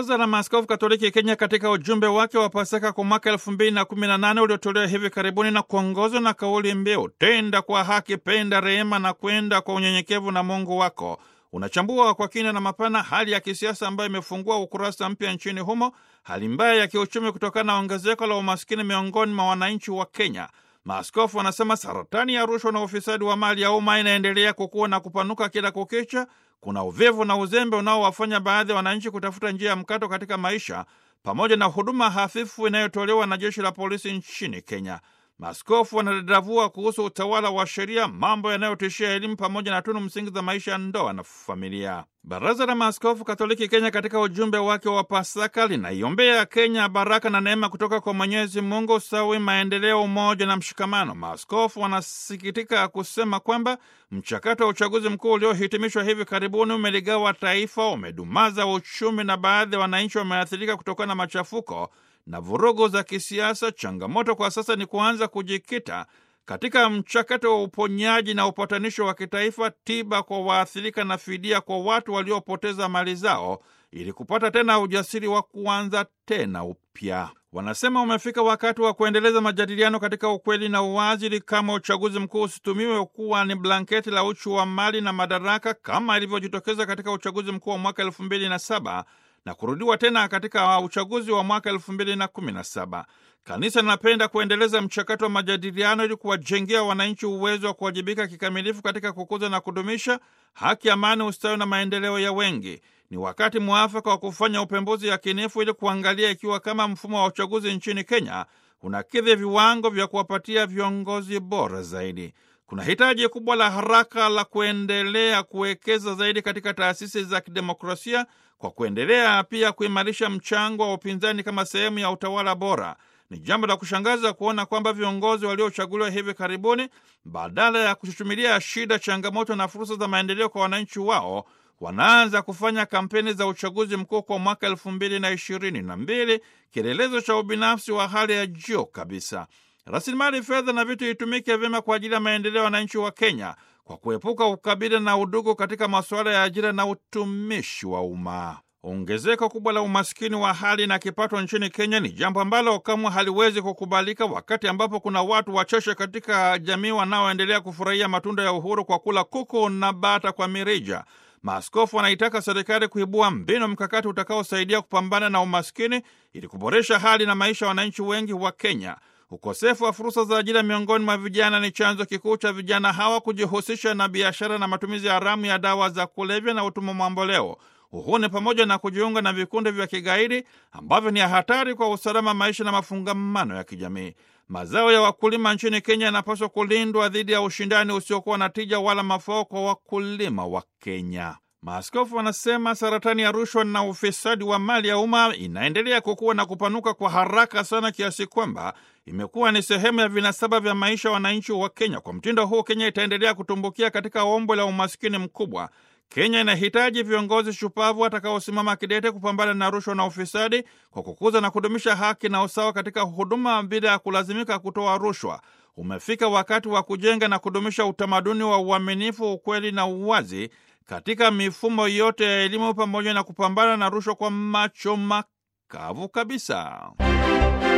Baraza la Maaskofu Katoliki Kenya katika ujumbe wake wa Pasaka kwa mwaka elfu mbili na kumi na nane uliotolewa hivi karibuni na kuongozwa na kauli mbiu tenda kwa haki, penda rehema na kwenda kwa unyenyekevu na Mungu wako, unachambua kwa kina na mapana hali ya kisiasa ambayo imefungua ukurasa mpya nchini humo, hali mbaya ya kiuchumi kutokana na ongezeko la umaskini miongoni mwa wananchi wa Kenya. Maaskofu wanasema saratani ya rushwa na ufisadi wa mali ya umma inaendelea kukua na kupanuka kila kukicha. Kuna uvivu na uzembe unaowafanya baadhi ya wananchi kutafuta njia ya mkato katika maisha, pamoja na huduma hafifu inayotolewa na jeshi la polisi nchini Kenya. Maaskofu wanadadavua kuhusu utawala wa sheria, mambo yanayotishia elimu pamoja na tunu msingi za maisha ya ndoa na familia. Baraza la Maaskofu Katoliki Kenya katika ujumbe wake wa Pasaka linaiombea Kenya baraka na neema kutoka kwa Mwenyezi Mungu, usawi, maendeleo, umoja na mshikamano. Maaskofu wanasikitika kusema kwamba mchakato wa uchaguzi mkuu uliohitimishwa hivi karibuni umeligawa taifa, umedumaza uchumi na baadhi ya wananchi wameathirika kutokana na machafuko na vurugu za kisiasa. Changamoto kwa sasa ni kuanza kujikita katika mchakato wa uponyaji na upatanisho wa kitaifa, tiba kwa waathirika na fidia kwa watu waliopoteza mali zao, ili kupata tena ujasiri wa kuanza tena upya. Wanasema umefika wakati wa kuendeleza majadiliano katika ukweli na uwazi, ili kama uchaguzi mkuu usitumiwe kuwa ni blanketi la uchu wa mali na madaraka kama ilivyojitokeza katika uchaguzi mkuu wa mwaka elfu mbili na saba na kurudiwa tena katika uchaguzi wa mwaka elfu mbili na kumi na saba. Kanisa linapenda kuendeleza mchakato wa majadiliano ili kuwajengea wananchi uwezo wa kuwajibika kikamilifu katika kukuza na kudumisha haki, amani, ustawi na maendeleo ya wengi. Ni wakati mwafaka wa kufanya upembuzi yakinifu ili kuangalia ikiwa kama mfumo wa uchaguzi nchini Kenya unakidhi viwango vya kuwapatia viongozi bora zaidi. Kuna hitaji kubwa la haraka la kuendelea kuwekeza zaidi katika taasisi za kidemokrasia kwa kuendelea pia kuimarisha mchango wa upinzani kama sehemu ya utawala bora. Ni jambo la kushangaza kuona kwamba viongozi waliochaguliwa hivi karibuni, badala ya kuchuchumilia shida, changamoto na fursa za maendeleo kwa wananchi wao, wanaanza kufanya kampeni za uchaguzi mkuu kwa mwaka elfu mbili na ishirini na mbili, kielelezo cha ubinafsi wa hali ya juu kabisa. Rasilimali fedha na vitu itumike vyema kwa ajili ya maendeleo ya wananchi wa Kenya kwa kuepuka ukabila na udugu katika masuala ya ajira na utumishi wa umma. Ongezeko kubwa la umaskini wa hali na kipato nchini Kenya ni jambo ambalo kamwe haliwezi kukubalika, wakati ambapo kuna watu wachache katika jamii wanaoendelea kufurahia matunda ya uhuru kwa kula kuku na bata kwa mirija. Maaskofu wanaitaka serikali kuibua mbinu mkakati utakaosaidia kupambana na umaskini ili kuboresha hali na maisha ya wananchi wengi wa Kenya. Ukosefu wa fursa za ajira miongoni mwa vijana ni chanzo kikuu cha vijana hawa kujihusisha na biashara na matumizi haramu ya dawa za kulevya na utumwa mamboleo. Uhuni pamoja na kujiunga na vikundi vya kigaidi ambavyo ni hatari kwa usalama, maisha na mafungamano ya kijamii. Mazao ya wakulima nchini Kenya yanapaswa kulindwa dhidi ya ushindani usiokuwa na tija wala mafao kwa wakulima wa Kenya. Maaskofu wanasema saratani ya rushwa na ufisadi wa mali ya umma inaendelea kukua na kupanuka kwa haraka sana kiasi kwamba imekuwa ni sehemu ya vinasaba vya maisha ya wananchi wa Kenya. Kwa mtindo huu, Kenya itaendelea kutumbukia katika ombwe la umaskini mkubwa. Kenya inahitaji viongozi shupavu watakaosimama kidete kupambana na rushwa na ufisadi kwa kukuza na kudumisha haki na usawa katika huduma bila ya kulazimika kutoa rushwa. Umefika wakati wa kujenga na kudumisha utamaduni wa uaminifu, ukweli na uwazi katika mifumo yote ya elimu pamoja na kupambana na rushwa kwa macho makavu kabisa.